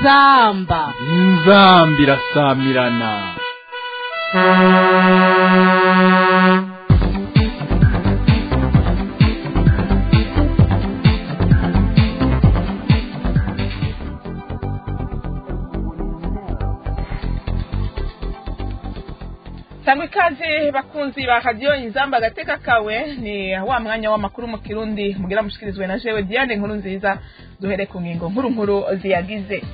inzamba inzamba irasamirana sangwa ikaze bakunzi ba radiyo inzamba agateka kawe ni wa mwanya w'amakuru mu kirundi mugira mushikirizwe na jewe diane nkuru nziza duhere ku ngingo nkuru nkuru ziyagize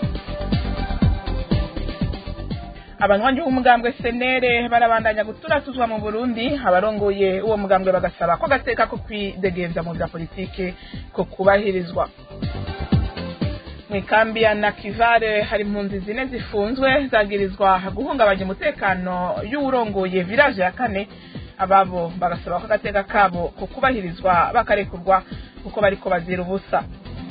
abanywanyi b'umugambwe senere barabandanya guturatuzwa mu burundi abarongoye uwo mugambwe bagasaba ko agateka ko kwidegembya mu bya politike ko kubahirizwa mu ikambi ya nakivare hari impunzi zine zifunzwe zagirizwa guhungabanya umutekano y'uwurongoye village ya kane ababo bagasaba ko agateka kabo ko kubahirizwa bakarekurwa kuko bariko bazira ubusa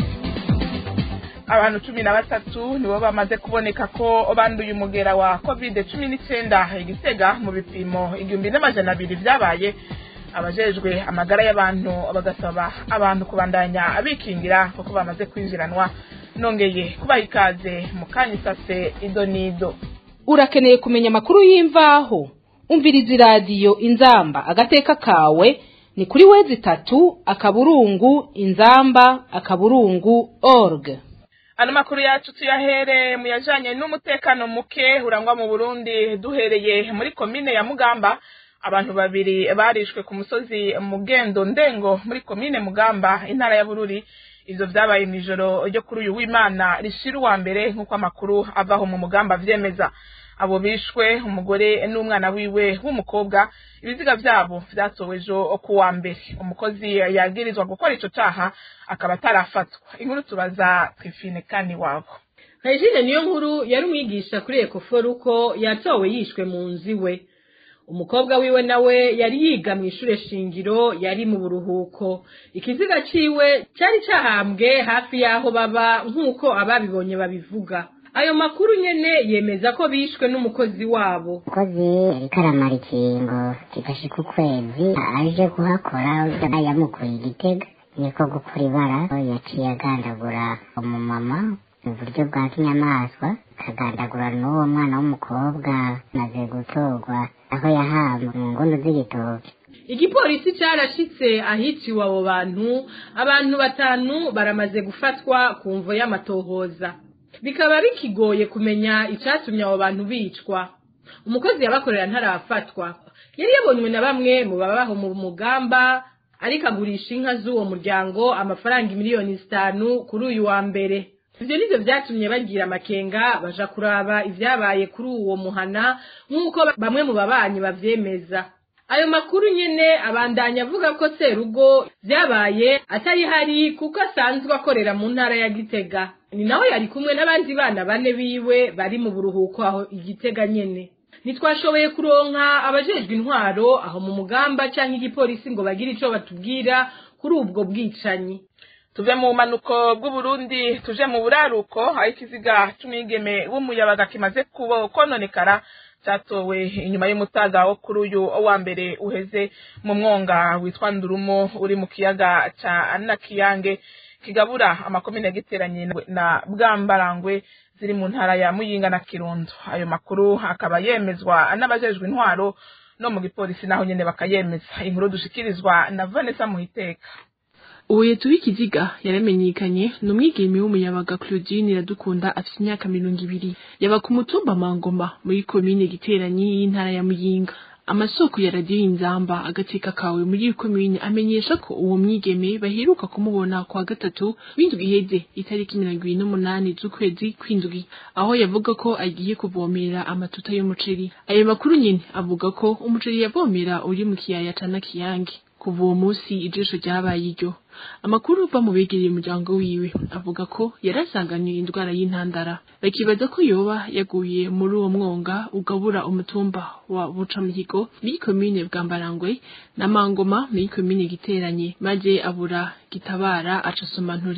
abantu cumi na batatu nibo bamaze kuboneka ko banduye umugera wa covid cumi n'icyenda igitega mu bipimo igihumbi n'amajana abiri byabaye abajejwe amagara y'abantu bagasaba abantu kubandanya bikingira kuko bamaze kwinjiranwa nongeye kubaha ikaze mu kanya isase ido n'ido urakeneye kumenya amakuru y'imvaho umviriza iradiyo inzamba agateka kawe ni kuri wezi itatu akaburungu inzamba akaburungu org ano makuru yacu tuyahere mu yajanye n'umutekano muke urangwa mu burundi duhereye muri komine ya mugamba abantu babiri barishwe ku musozi mugendo ndengo muri komine mugamba intara ya bururi ivyo vyabaye mw'ijoro ryo kuri uyu w'imana rishira uwa mbere nk'uko amakuru avaho mu mugamba vyemeza abo bishwe umugore n'umwana wiwe w'umukobwa ibiziga vyabo vyatowe ejo ku wa mbere umukozi yagirizwa gukora ico caha akaba atarafatwa inkuru tubaza twifine kani wabo Regine niyo nkuru yari umwigisha kuri Ekoforuko yatowe yishwe mu nzu iwe umukobwa wiwe nawe yari yiga mu ishure shingiro yari mu buruhuko ikiziga ciwe cyari cahambwe hafi y'aho baba nk'uko ababibonye babivuga ayo makuru nyene yemeza ko bishwe n'umukozi wabo umukozi yariko aramara ikingo kigashika ukwezi aje kuhakora yamukuye igitega niko gukura ibara yaciye agandagura umumama mu buryo bwa kinyamaswa akagandagura n'uwo mwana w'umukobwa maze gutorwa aho yahambwe mu ngondo z'igitoki igipolisi carashitse ahiciwe abo bantu abantu batanu baramaze gufatwa ku mvo y'amatohoza bikaba bikigoye kumenya icatumye abo bantu bicwa umukozi yabakorera ntarafatwa yari yabonywe na bamwe mu babaho mu mugamba ariko agurisha inka z'uwo muryango amafaranga miliyoni zitanu kuri uyu wa mbere ivyo nivyo vyatumye bagira amakenga baja kuraba ivyabaye kuri uwo muhana nk'uko bamwe mu babanyi bavyemeza ayo makuru nyene abandanya avuga ko serugo vyabaye atari hari kuko asanzwe akorera mu ntara ya gitega ni nawe yari kumwe n'abandi bana bane biwe bari mu buruhuko aho igitega nyene ntitwashoboye kuronka abajejwe intwaro aho mu mugamba canke igipolisi ngo bagire ico batubwira kuri ubwo bwicanyi tuve mu bumanuko bw'uburundi tuje mu buraruko aho ikiziga c'umwigeme w'umuyabaga kimaze kuba kononekara cyatowe inyuma y'umutaga wo kuri uyu wa mbere uheze mu mwonga witwa ndurumo uri mu kiyaga ca nakiyange kigabura amakomine giteranye na bwambarangwe ziri mu ntara ya muyinga na kirundo ayo makuru akaba yemezwa n'abajejwe intwaro no mu gipolisi naho nyene bakayemeza inkuru dushikirizwa na Vanessa Muhiteka uwo yetuwe ikiziga yaramenyekanye ni umwigeme w'umuyabaga claudine iradukunda afite imyaka mirongo ibiri yaba ku mutumba mangoma muri komine giteranyi y'intara ya muyinga amasoko ya radiyo y'inzamba agateka kawe muri iyo komine amenyesha ko uwo mwigeme baheruka kumubona kwa gatatu w'indwi iheze itariki mirongo ibiri n'umunani z'ukwezi kw'indwi aho yavuga ko agiye kuvomera amatuta y'umuceri ayo makuru nyine avuga ko umuceri yavomera uri mu kiyaya ca nakiyange kuva uwo munsi ijisho ryabaye iryo amakuru uva mu begereye umuryango wiwe avuga ko yarasanganywe indwara y'intandara bakibaza ko yoba yaguye muri uwo mwonga ugabura umutumba wa bucamihigo muri komine bwambarangwe na mangoma muri komine giteranye maze abura gitabara aca nturi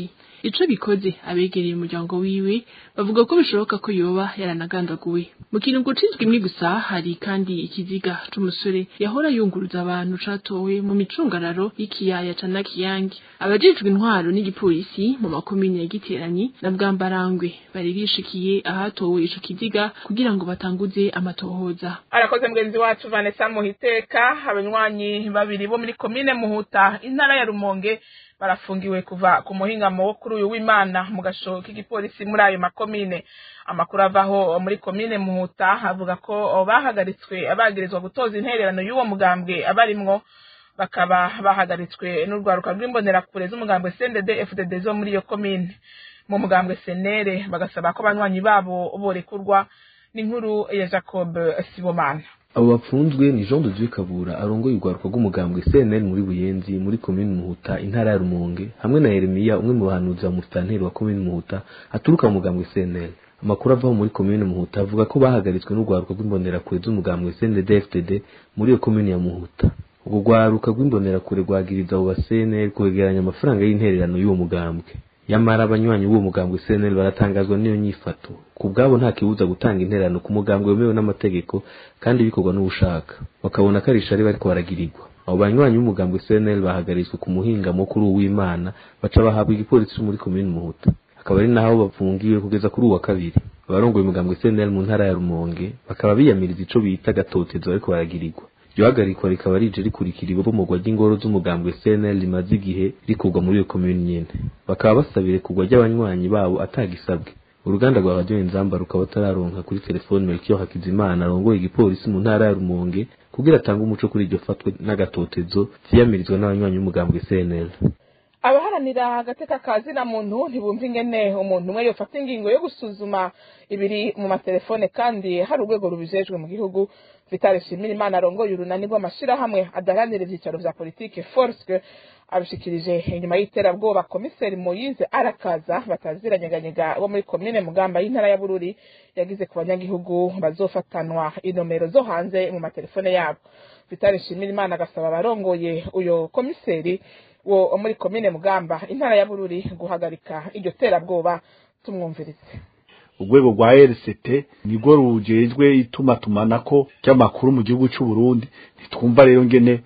ico bikoze abegereye umuryango wiwe bavuga ko bishoboka ko yoba yaranagandaguwe mu kintu gucizwe imwe gusa hari kandi ikiziga c'umusore yahora yunguruza abantu catowe mu micungararo y'ikiyaya ca nakiyange abajejwe intwaro n'igipolisi mu makomine ya giteranyi na bwambarangwe bari bishikiye ahatowe ico kiziga kugira ngo batanguze amatohoza arakoze mugenzi wacu vanessa muhiteka abanywanyi babiri bo muri komine muhuta intara ya rumonge barafungiwe kuva ku muhingamo wo kuri uyu w'imana mu gasho k'igipolisi muri ayo makomine amakuru avaho muri komine muhuta avuga ko bahagaritswe abagirizwa gutoza intererano y'uwo mugambwe abarimwo bakaba bahagaritswe n'urwaruka rw'imbonerakure z'umugambwe cndd fdd zo muri iyo komine mu mugambwe senere bagasaba ko abanywanyi babo borekurwa n'inkuru ya jacob sibomana abo bapfunzwe ni jean de dieu kabura arongoye urwaruka rw'umugambwe cnl muri buyenzi muri komini muhuta intara ya rumonge hamwe na yeremiya umwe mu bahanuzi ba musitanteri wa komini muhuta aturuka mu mugambwe cnl amakuru avaho muri komini muhuta avuga ko bahagaritswe n'urwaruka rw'imbonerakure z'umugambwe cndd fdd muri iyo komini ya muhuta urwo rwaruka rw'imbonerakure rwagiriza abo ba cnl kwegeranya amafaranga y'intererano y'uwo mugambwe yamara abanywanyi b'uwo mugambwe cnl baratangazwa n'iyo nyifato ku bwabo nta kibuza gutanga intererano ku mugambwe wemewe n'amategeko kandi bikorwa n'ubushaka bakabona ko ari ishari bariko baragirirwa abo banywanyi b'umugambwe cnl bahagaritswe ku muhingamo kuri uwo w'imana baca bahabwa igipolisi muri komini muhuta akaba ari naho bafungiwe kugeza kuri uwa kabiri abarongoye umugambwe cnl mu ntara ya rumonge bakaba biyamiriza ico bita gatotezo bariko baragirirwa iryo hagarikwa rikaba rije rikurikira ibomogwa ry'ingoro z'umugambwe cnl rimaze igihe rikurwa muri iyo komini nyene bakaba basabira kugwa ry'abanywanyi babo atagisabwe uruganda rwa radiyo inzamba rukaba rutararonka kuri telefoni melchior hakizimana arongoye igipolisi mu ntara ya rumonge kugira atange umuco kuri iryo fatwa n'agatotezo vyiyamirizwa n'abanywanyi b'umugambwe cnl abaharanira agateka ka zina muntu ntibumva ingene umuntu umwe yofata ingingo yo gusuzuma ibiri mu matelefone kandi hari urwego rubijejwe mu gihugu vitale shimira imana arongoye urunani rw'amashirahamwe adaharanira ivyicaro vya politike forske abishikirije inyuma y'iterabwoba komiseri moyize arakaza bataziranyeganyega bo muri komine mugamba y'intara ya bururi yagize ku banyagihugu bazofatanwa inomero zo hanze mu matelefone yabo vitale shimira imana agasaba abarongoye uyo komiseri wo muri komine mugamba intara ya bururi guhagarika iryo terabwoba tumwumvirize urwego rwa rct nirwo rujejwe itumatumanako ry'amakuru mu gihugu cy'u Burundi ntitwumva rero ngene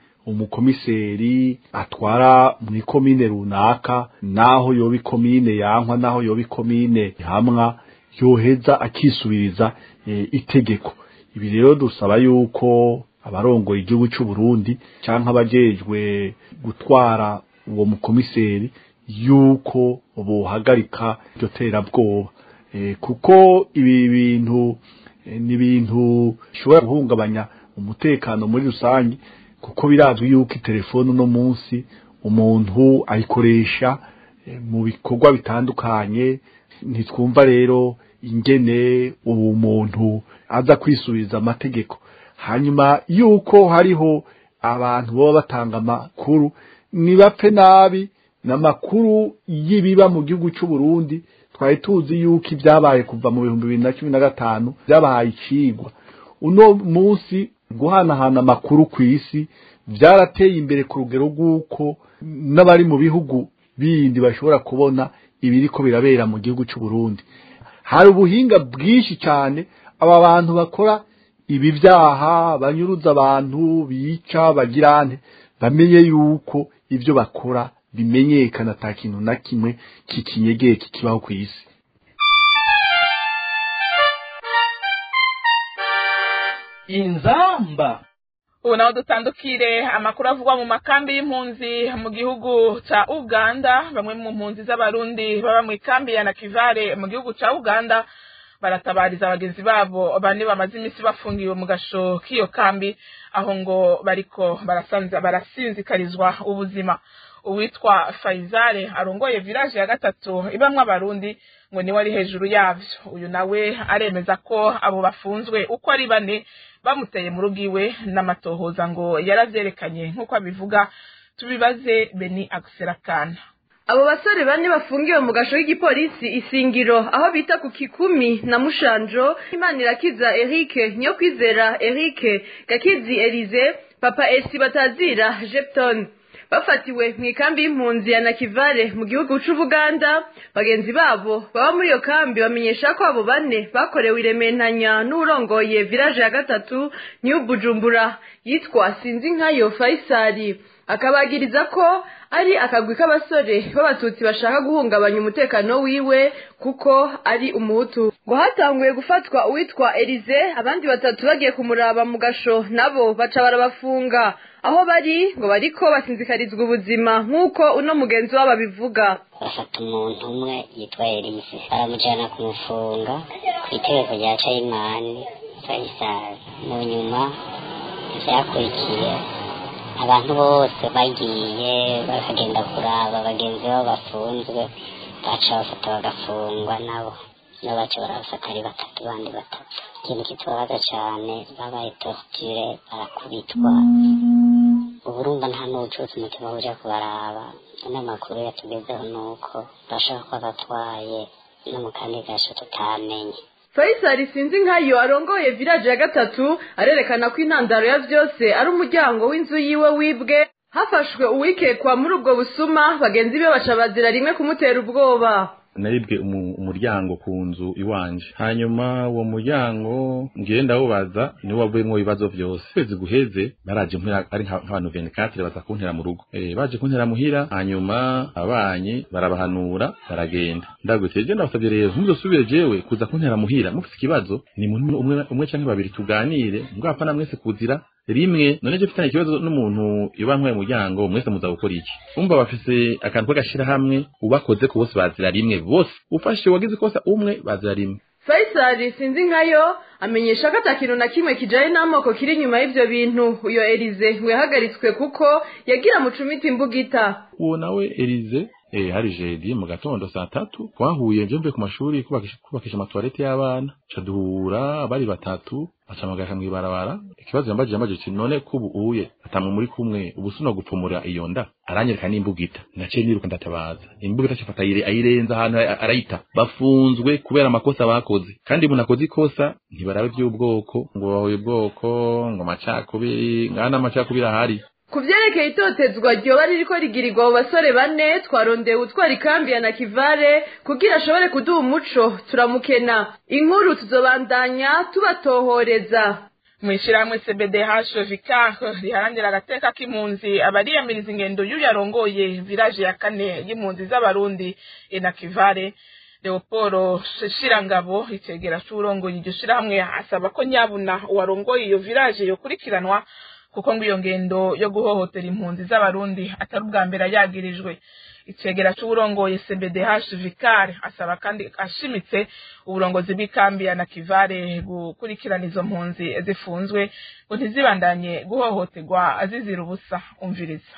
umukomiseri atwara muri komine runaka naho yoba ikomine yankwa naho yoba ikomine hamwa yoheza akisubiriza e, itegeko ibi rero dusaba yuko abarongoye igihugu cy'u Burundi canke abajejwe gutwara uwo mukomiseri yuko bohagarika iryo terabwoba e, kuko ibi bintu e, ni ibintu bishobora guhungabanya umutekano muri rusange kuko birazwi yuko itelefone uno munsi umuntu ayikoresha e, mu bikorwa bitandukanye ntitwumva rero ingene uwo muntu aza kwisubiza amategeko hanyuma yuko hariho abantu baba batanga amakuru nibapfe nabi n'amakuru y'ibiba mu gihugu cy'u Burundi twari tuzi yuko ibyabaye kuva mu bihumbi bibiri na cumi na gatanu byabahaye icigwa uno munsi guhanahana amakuru ku isi byarateye imbere ku rugero rw'uko n'abari mu bihugu bindi bashobora kubona ibiriko birabera mu gihugu cy'u Burundi hari ubuhinga bwinshi cyane aba bantu bakora ibi byaha banyuruza abantu bica bagirane bamenye yuko ibyo bakora bimenyekana ata kintu na kimwe kikinyegeye kikibaho ku isi inzamba ubu naho dutandukire amakuru avugwa mu makambi y'impunzi mu gihugu ca uganda bamwe mu mpunzi z'abarundi baba mu ikambi ya nakivare mu gihugu ca uganda baratabariza abagenzi babo bane bamaze iminsi bafungiwe mu gasho k'iyo kambi aho ngo bariko barasanza barasinzikarizwa ubuzima uwitwa Faizale arongoye village ya gatatu ibamwe abarundi ngo niwe ari hejuru yavyo uyu nawe aremeza ko abo bafunzwe uko ari bane bamuteye mu rugo iwe n'amatohoza ngo yaravyerekanye nk'uko abivuga tubibaze Beni Akserakana abo basore bane bafungiwe mu gasho k'igipolisi isingiro aho bita ku kikumi na mushanjo imanirakiza eric nyokwizera eric gakizi elize papa esi batazira jepton bafatiwe mu ikambi y'impunzi ya nakivale mu gihugu c'ubuganda bagenzi babo baba muri iyo kambi bamenyesha ko abo bane bakorewe irementanya n'urongoye village ya gatatu new bujumbura yitwa sinzi nkayo faisali akabagiriza ko ari akagwi k'abasore b'abatutsi bashaka guhungabanya umutekano wiwe kuko ari umuhutu ngo hatanguye gufatwa uwitwa elize abandi batatu bagiye kumuraba mu gasho nabo baca barabafunga aho bari ngo bariko basinzikarizwa ubuzima nk'uko uno mugenzi wabo abivuga bafata umuntu umwe yitwa elise baramujyana kumufunga ku itegeko rya cayimani fayisali mu nyuma ivyakurikiye abantu bose bagiye bakagenda kuraba bagenzi babo bafunzwe baca bafata bagafungwa nabo nabo baca barabafata ari batatu bandi batatu ikintu kitubabaza cane babaye torture barakubitwa uburumva nta n'ubucutse umutima buja kubaraba n'amakuru yatugezeho nuko bashaka ko batwaye no mu kandi gasho tutamenye faisali sinzi nkayo arongoye village ya gatatu arerekana ko intandaro ya vyose ari umuryango w'inzu yiwe wibwe hafashwe uwikekwa muri ubwo busuma bagenzi be baca bazira rimwe kumutera ubwoba naribwe umuryango ku nzu iwanje hanyuma uwo muryango ngiye ndawubaza niwo wavuyemo ibibazo vyose kwezi guheze baraje mpera ari nk'abantu 24 baza kuntera mu rugo eh baje kuntera muhira hanyuma abanyi barabahanura baragenda ndagutse ndabasabye rero ntuzosubire jewe kuza kuntera muhira mufite ikibazo ni umwe umwe canke babiri tuganire mbwapfa na mwese kuzira rimwe none je mfitanye ikibazo n'umuntu ibankwaye umuryango mwese muza gukora iki umva bafise akantu k'agashira hamwe ubakoze ku bose bazira rimwe bose ufashe wagize ikosa umwe bazira rimwe faisali sinzi nkayo amenyesha ko ata kintu na kimwe kijanye n'amoko kiri inyuma y'ivyo bintu uyo elize ngo yahagaritswe kuko yagira mucumita imbugita uwo nawe elize eh hari jeudi mu gatondo saa tatu twahuye nje mvuye ku mashuri kubakisha kubakisha amatoilette y'abana ca duhura bari batatu acamagara mw'ibarabara ikibazo yambajije yambajije ati none kubu uye atamwe muri kumwe ubusuno gupfumura iyo nda aranyereka n'imbugita naciye niruka ndatabaza imbugita cafata ayire ayirenza ahantu arayita bafunzwe kubera amakosa bakoze kandi umuntu akoze ikosa ntibarabe iby'ubwoko ngo bahuye ubwoko ngo amacakubiri ngana amacakubiri ahari ku vyerekeye itotezwa ryoba ririko rigirirwa abo basore bane twarondeye utwara ikambi ya nakivale kugira ashobore kuduha umuco turamukena inkuru tuzobandanya tubatohoreza mw'ishirahamwe cbdh vicar riharanira agateka k'impunzi abariyamiriza ingendo y'uyu yarongoye village ya kane y'impunzi z'abarundi enakivale leopolo shirangabo icegera c'uwurongoye iryo shirahamwe asaba ko nyabuna uwarongoye iyo village yokurikiranwa kuko ngo iyo ngendo yo guhohotera impunzi z'abarundi atari ubwa mbere yagirijwe icegera c'uburongoye cbdh vicar asaba kandi ashimitse uburongozi bw'ikambi ya nakivale gukurikirana izo mpunzi zifunzwe ngo ntizibandanye guhohoterwa azizira ubusa umviriza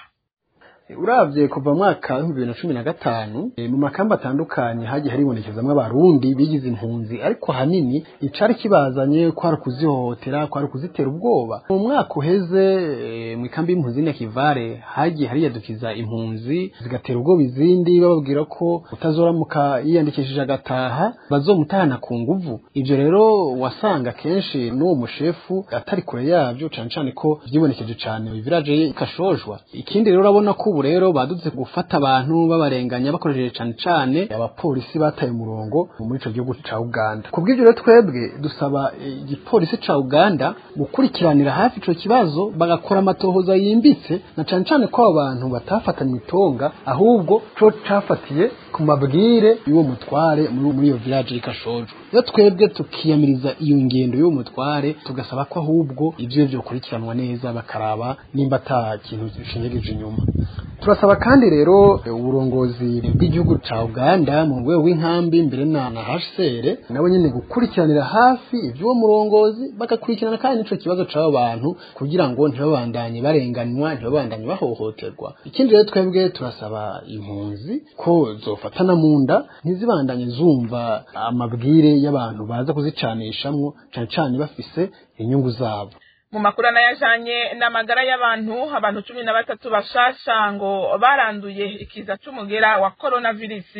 uravye kuva mwaka w'ibihumbi bibiri na cumi na gatanu mu makamba atandukanye hagiye haribonekezamwo abarundi bigize impunzi ariko hanini icari kibazanye kwari ukuzihohotera kwari ukuzitera ubwoba mu mwaka uheze mu ikambi y'impunzi n'akivare hagiye hariyadukiza impunzi zigatera ubwoba izindi bababwira ko utazoramuka yiyandikishije agataha bazomutahana ku nguvu ivyo rero wasanga kenshi n'uwo mushefu atari kure yavyo cane cane ko vyibonekeje cane village kashojwa ikindi rero urabona ko ubu rero badutse gufata abantu babarenganya bakoresheje cane cane abapolisi bataye umurongo muri ico gihugu ca Uganda kubw'ivyo rero twebwe dusaba igipolisi ca Uganda gukurikiranira hafi ico kibazo bagakora amatohoza yimbitse na cane cane ko abo bantu batafatanye itonga ahubwo co cafatiye ku mabwire y'uwo mutware muri iyo village y'ikashojo rero twebwe tukiyamiriza iyo ngendo y'uwo mutware tugasaba ko ahubwo ivyo vyokurikiranwa neza bakaraba nimba ata kintu gishinyegeje inyuma turasaba kandi rero uburongozi bw'igihugu ca Uganda mu rwego rw'inkambi mbere na na HCR nabo nyene gukurikiranira hafi ivy'uwo murongozi bagakurikirana kandi n'ico kibazo c'abo bantu kugira ngo ntibabandanye barenganywa ntibabandanye bahohoterwa ikindi rero twebwe turasaba impunzi ko zofatana mu nda ntizibandanye zumva amabwire y'abantu baza kuzicanishamwo cane cane bafise inyungu zabo mu makuru anayajanye n'amagara y'abantu abantu cumi na batatu bashasha ngo baranduye ikiza c'umugera wa coronavirus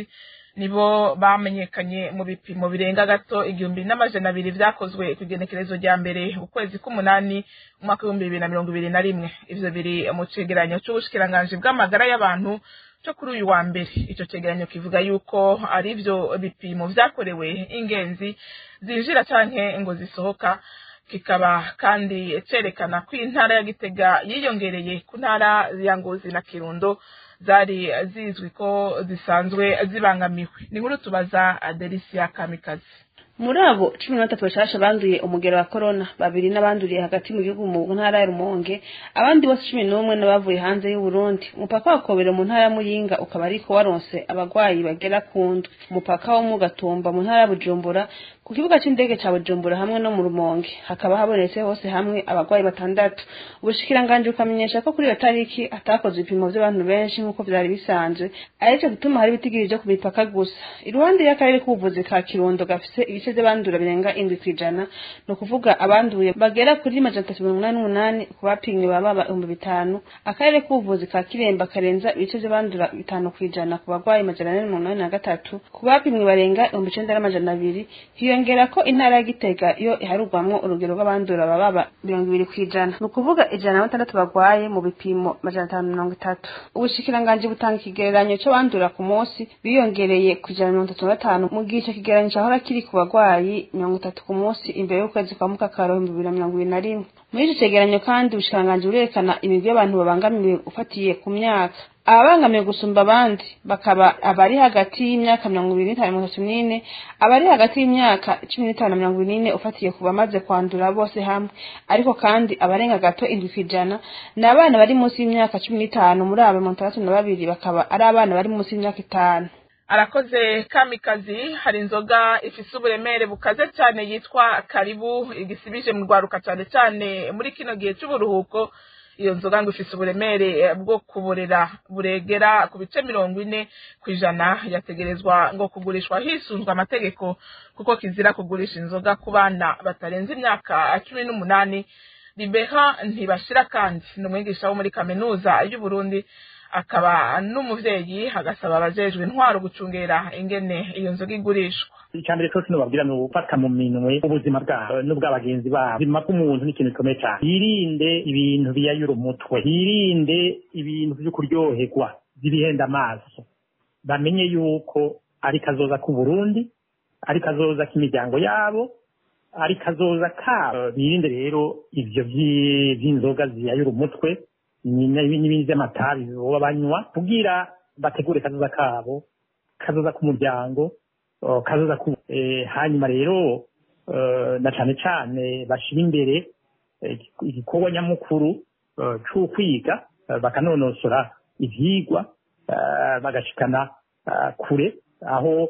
nibo bamenyekanye mu bipimo birenga gato igihumbi n'amajana abiri vyakozwe ku igenekerezo rya mbere ukwezi k'umunani umwaka w'ibihumbi bibiri na mirongo ibiri na rimwe ivyo biri mu cegeranyo c'ubushikiranganji bw'amagara y'abantu co kuri uyu wa mbere ico cegeranyo kivuga yuko ari vyo bipimo vyakorewe ingenzi zinjira canke ngo zisohoka kikaba kandi cerekana ko intara ya gitega yiyongereye ku ntara ya ngozi na kirundo zari zizwi ko zisanzwe zibangamiwe ni nkuru tubaza adelisia kamikazi muri abo cumi na batatu bashasha banduye umugero wa korona babiri n'abanduriye hagati mu gihugu mu ntara ya rumonge abandi bose cumi n'umwe n'abavuye hanze y'uburundi umupaka wa kobero mu ntara ya muyinga ukaba ariko waronse abagwayi bagera ku ndwi umupaka wo mu gatumba mu ntara ya bujumbura ku kibuga c'indege ca bujumbura hamwe no mu rumonge hakaba habonetse hose hamwe abagwayi batandatu ubushikiranganji bukamenyesha ko kuri iyo tariki hatakozwe ibipimo vy'abantu benshi nk'uko vyari bisanzwe arico gituma hari ibitigiri vyo ku mipaka gusa iruhande y'akarere k'ubuvuzi ka kirundo gafise ibice vy'abandura birenga indwi kw'ijana ni ukuvuga abanduye bagera kuri majana atatu mirongo inani n'umunani ku bapimwe baba ibihumbi bitanu akarere k'ubuvuzi ka kiremba karenza ibice vy'abandura bitanu kw'ijana ku bagwayi majana ane mirongo inani na gatatu ku bapimwe barenga ibihumbi icenda n'amajana abiri hiyongera ko intara ya gitega yo iharurwamwo urugero rw'abandura baba mirongo ibiri kw'ijana ni ukuvuga ijana na batandatu bagwaye mu bipimo majana atanu mirongo itatu ubushikiranganji butanga ikigereranyo c'abandura ku munsi biyongereye ku ijana na mirongo itatu na gatanu mu gihe ico kigereranyo cahora kiri ku bagwayi mirongo itatu ku munsi imbere y'ukwezi kwa mukakaro ibihumbi bibiri na mirongo ibiri na rimwe muri ico cegeranyo kandi ubushikiranganji burerekana imigwi y'abantu babangamiwe ufatiye ku myaka ababangamiwe gusumba abandi bakaba abari hagati y'imyaka mirongo ibiri n'itanu na mirongo itatu n'ine abari hagati y'imyaka cumi n'itanu na mirongo ine ufatiye ku bamaze kwandura bose hamwe ariko kandi abarenga gato indwi kw'ijana ni abana bari munsi y'imyaka cumi n'itanu muri abo mirongo itandatu na babiri bakaba ari abana bari munsi y'imyaka itanu arakoze kamikazi hari inzoga ifise uburemere bukaze cyane yitwa karibu igisibije mu rwaruka cyane cyane muri kino gihe cy'uburuhuko iyo nzoga ngo ifise uburemere bwo kuborera buregera ku bice mirongo ine ku ijana yategerezwa ngo kugurishwa hisunzwe amategeko kuko kizira kugurisha inzoga ku bana batarenze imyaka cumi n'umunani ribeha ntibashira kandi ni umwigisha wo muri kaminuza y'uburundi akaba n'umuvyeyi agasaba abajejwe intwaro gucungera ingene iyo nzoga igurishwa icambere cyose nobabwira ni ugufata mu minwe ubuzima bwabo n'ubw'abagenzi babo ubuzima bw'umuntu ni ikintu gikomeye cyane yirinde ibintu biyayura umutwe yirinde ibintu vyo kuryoherwa vy'ibihenda amaso bamenye yuko ari kazoza k'uburundi ari kazoza k'imiryango yabo ari kazoza kabo birinde rero ivyo vy'inzoga ziyayura umutwe n'ibindi vy'amatabi boba banywa kugira bategure kazoza kabo kazoza k'umuryango kazoza ku hanyuma rero na cane cane bashira imbere igikorwa nyamukuru c'ukwiga bakanonosora ivyigwa bagashikana kure aho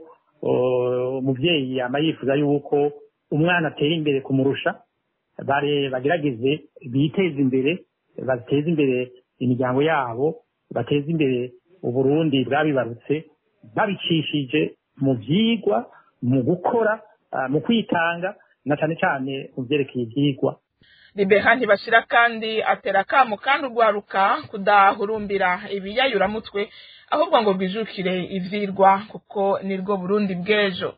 umuvyeyi yama yifuza yuko umwana atera imbere kumurusha bare bagerageze biteze imbere bateze imbere imiryango yabo bateze imbere uburundi bwabibarutse babicishije mu vyigwa mu gukora mu kwitanga na cane cane mu vyerekeye ivyigwa ribeha ntibashira kandi atera akamo kandi urwaruka kudahurumbira ibiyayuramutwe ahubwo ngo rwijukire ivyirwa kuko nirwo burundi bw'ejo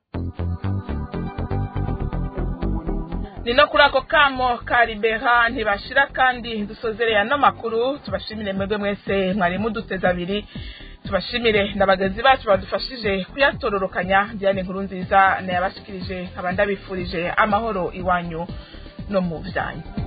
ni no kuri ako kamo ka ribeha ntibashira kandi dusozereye ano makuru tubashimire mwebwe mwese mwari muduteze abiri tubashimire na bagenzi bacu badufashije kuyatororokanya diane nkuru nziza nayabashikirije nkaba ndabifurije amahoro iwanyu no mu byanyu